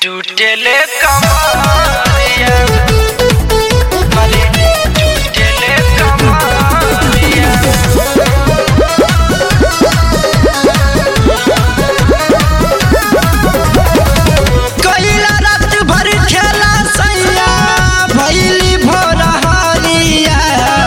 टूटले कमरिया अरे टूटले कमरिया कइला रात भर खेला सैया भैली भोर हरिया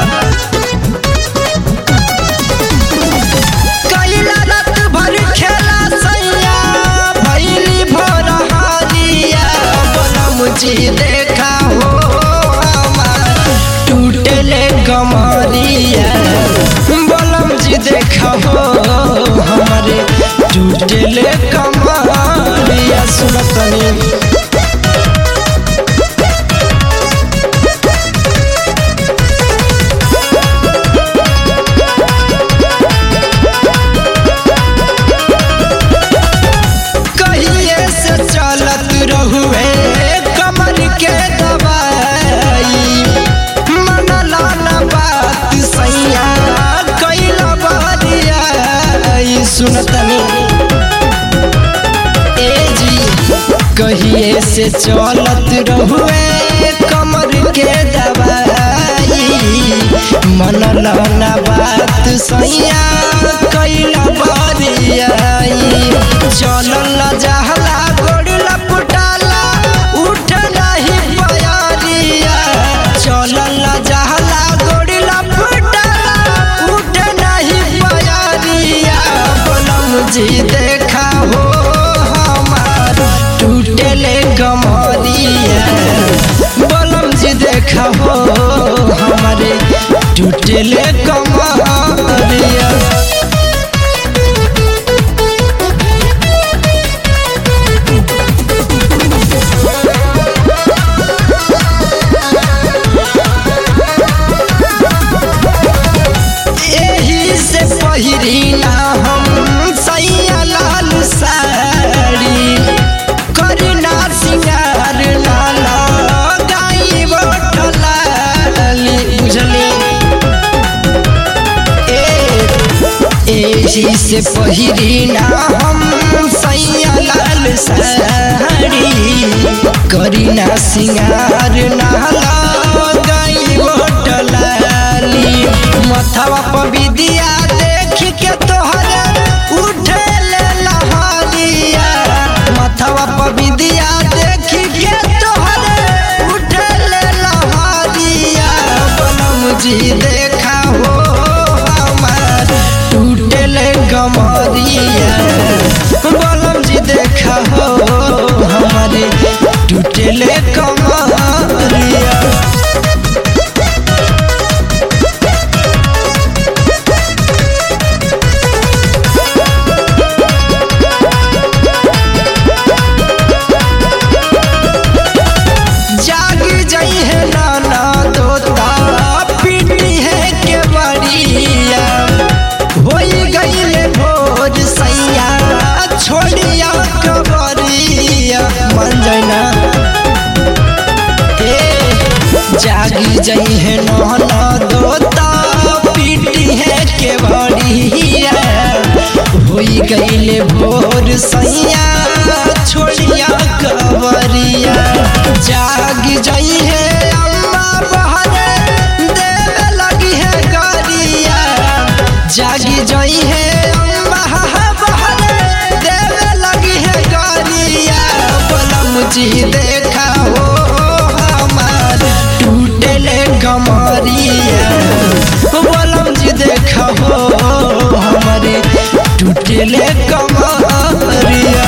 कइला रात भर खेला सैया भैली भोर हरिया बनम जी देखा हो हमार टूटले कमरिया बलम जी देखा हो हमारे टूटले कमरिया सुनतनी कहिए से चलत रहुए कमर के दवाई मनला न बात सैया कैला बरिया सुनतनी ए जी कहिए से चलत रहुए कमर के दवाई मनला न बात सैया कैला बरिया चलल जहला गोड़ला पुटाला उठ नहीं पयारिया चलल जहला गोड़ला पुटाला उठ नहीं पयारिया बोलम जी देखा हो हमार टूटले कमरिया बोलम जी देखा हो हमारे टूटले कमरिया एही से पहिरी ना हम सैया लाल साड़ी करना सिंगार ना लगाई बटलाली बुझली ए एही से पहिरी ना हम सैया लाल साड़ी करीना सिंगार ना लगाई बटलाली मथवा पर विदिया देख के तोहरा उठे ले लहरिया मथवा पर विदिया देख के तोहरा उठे ले लहरिया बनम जी देखा हो हमार टूटले गमरिया बनम जी देखा हो हमारे टूटले कमरिया जाग जाई है नाना तोता पीटी है के बड़िया होई गईले भोर सैया छोड़िया कबरिया मन जाना ए जागी जाई है नाना तोता पीटी है के बड़िया होई गईले भोर सैया छोड़िया कबरिया जाग जाई है अम्मा बहरे देवे लगी है गरिया जागी जाई है अम्मा बहरे देवे लगी है गरिया बलम जी देखा हो हमार टूटले गमरिया बलम जी देखा हो हमारे टूटले कमरिया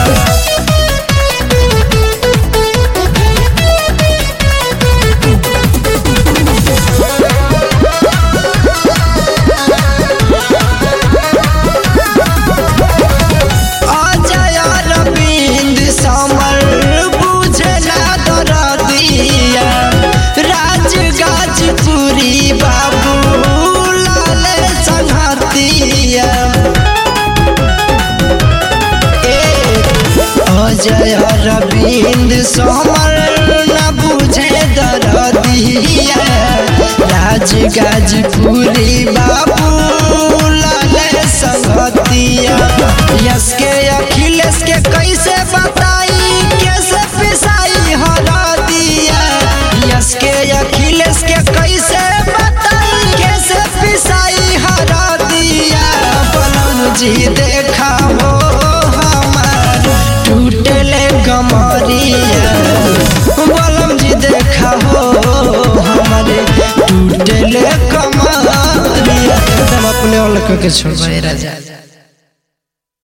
अजय अरविंद समर बुझला दरदिया राज गाजपुरी बाबू लाल संहतिया ए अजय अरविंद समर न बुझे दरदिया राज गाजपुरी बाबू लाल संगतिया यस के अखिलेश के कैसे बताई कैसे पिस जी देखा हो हमार टूटले कमरिया बलम जी देखा हो हमारे टूटले कमरिया एकदम अपने अलग के छोड़ राजा